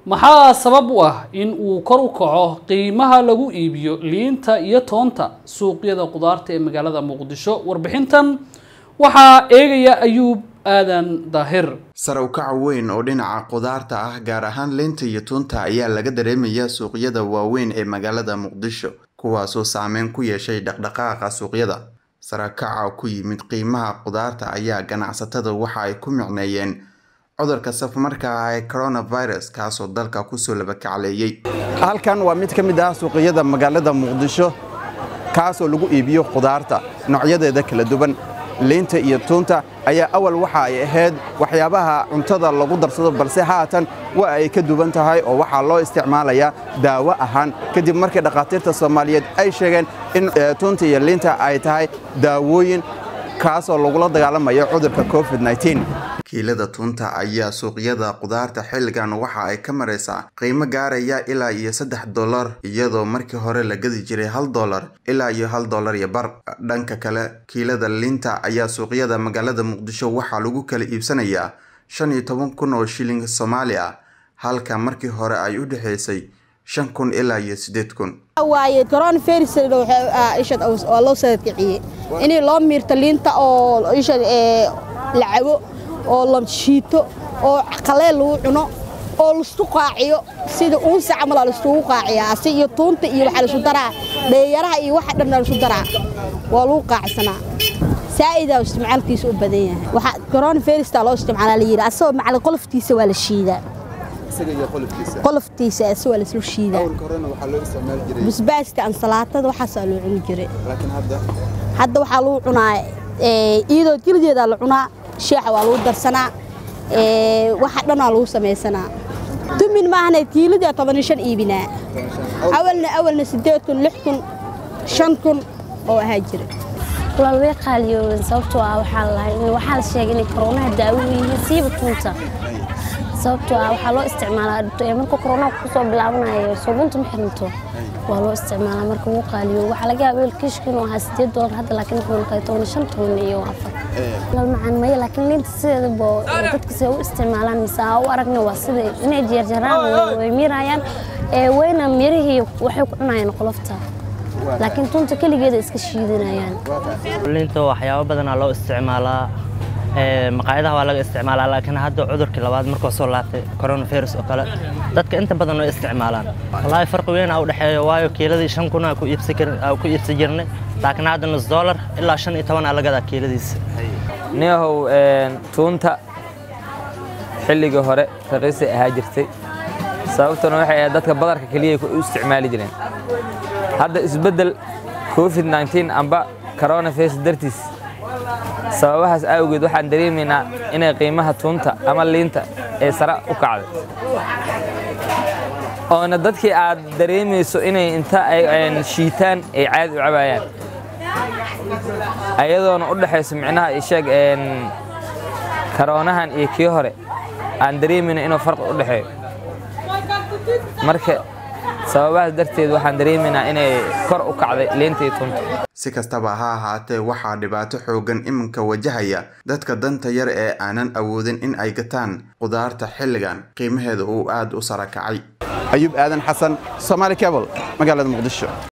maxaa sabab u ah in uu kor u kaco qiimaha lagu iibiyo liinta iyo toonta suuqyada qudaarta ee magaalada muqdisho warbixintan waxaa eegaya ayuub aadan daahir sare u kaca weyn oo dhinaca qudaarta ah gaar ahaan liinta iyo tuunta ayaa laga dareemayaa suuqyada waaweyn ee magaalada muqdisho kuwaasoo saameyn ku yeeshay dhaqdhaqaaqa suuqyada sarakaca ku yimid qiimaha qudaarta ayaa ganacsatada waxa ay ku micneeyeen cudurka safmarka ah ee coronavirus kaasoo dalka kusoo labakacleeyey halkan waa mid ka mid ah suuqyada magaalada muqdisho kaasoo lagu iibiyo qudaarta noocyadeeda kala duwan liinta iyo tuunta ayaa awal waxa ay ahayd waxyaabaha cuntada lagu darsado balse haatan waa ay ka duwan tahay oo waxaa loo isticmaalayaa daawo ahaan kadib markii dhakhaatiirta soomaaliyeed ay sheegeen in tuunta iyo liinta ay tahay daawooyin kaasoo lagula dagaalamayo cudurka covid-19 kiilada tuunta ayaa suuqyada qudaarta xilligan waxa ay ka maraysaa qiimo gaaraya ilaa iyo saddex dollar iyadoo markii hore la gadi jiray hal dollar ilaa iyo hal dollar iyo bar dhanka kale kiilada liinta ayaa suuqyada magaalada muqdisho waxaa lagu kala iibsanayaa shan iyo toban kun oo shilling soomaali ah halka markii hore ay u dhexaysay shan kun ilaa iyo siddeed kun waaye coronavirus waa loo sadadkiciyey inii loo miirto liinta oo isha la cabo oo la shiito oo qaleel lagu cuno oo laisku qaaciyo sida uunsa camal laisugu qaaciyaa si iyo tuunta iyo waxaa laisu daraa dheeyaraha iyo waxa dhanna laisu daraa waa lagu qaacsanaa saa'idaa isticmaalkiisa u badan yahay waxaa coronavirustaa loo isticmaalaa la yidhi asagoo macala qoloftiisa waa la shiidaa qoloftiisa ase waa lasoo shiidaa basbaasta ansalaatada waxaasaa loo cuni jiray hadda waxaa lagu cunaa iyadoo jildeedaa la cunaa sheexa waa lagu darsanaa waxa dhanaa lagu samaysanaa tumin maahna kiiladii tobaniyo shan iibinaa awalna awalna siddeed kun lix kun shan kun oo ahaa jira walaal way qaaliyoobeen sababtoo ah waxaa lahay waxaa la sheegay inay koroonaha daawo yihiin siiba tuunta sababtoo ah waxaa loo isticmaalaa marka koroonaha kusoo bilaabanayo suubunta ma xirinto waa loo isticmaalaa marka wuu qaaliyo waxaa laga yaaba kiishka inuu ahaa sideed doolar hadda laakiin wuxuu noqday toban shan toban iyo afar lal macaan maya laakiin liinta sideedaba dadka siday u isticmaalaan mise aa u aragna waa sida inay jeerjaraan way miirayaan wayna mirihii waxay ku cunayaan qolofta laakiin tunta keligeeda iska shiidanayaan liinta waxyaabo badanaa loo isticmaalaa maqaayadaha waa laga isticmaalaa laakiin hadda cudurkii labaad markuu soo laabtay coronavirus oo kale dadka inta badan way isticmaalaan wallaahi farqi weyn aa u dhexeeya waayo kiiladii shan kun aa ku iibsan jirnay laakiin hadda nus dollar ilaa shan iyo toban aa lagadaa kiiladiisa niyahow tuunta xilligii hore raqiisay ahaa jirtay sababtuna waxay ahayd dadka badarka keliya u isticmaali jireen hadda isbeddel covid-19 amba coronavirus dartiis sababahaas awgeed waxaan dareemaynaa inay qiimaha tuunta ama liinta ee sare u kacday oona dadkii aad dareemayso inay inta ay shiitaan ay caadi u cabaayaan ayadoona u dhexayso micnaha isheeg karoonahan iyo kii hore aan dareemayna inuu farqi u dhexeeyo marka sababahaas darteed waxaan dareemaynaa inay kor u kacday liinta iyo tunta si kastaba ha ahaatee waxaa dhibaato xoogan iminka wajahaya dadka danta yar ee aanan awoodin in ay gataan qudaarta xilligan qiimaheeda uu aad u sara kacay ayuub aadan xasan somaali cable magaalada muqdisho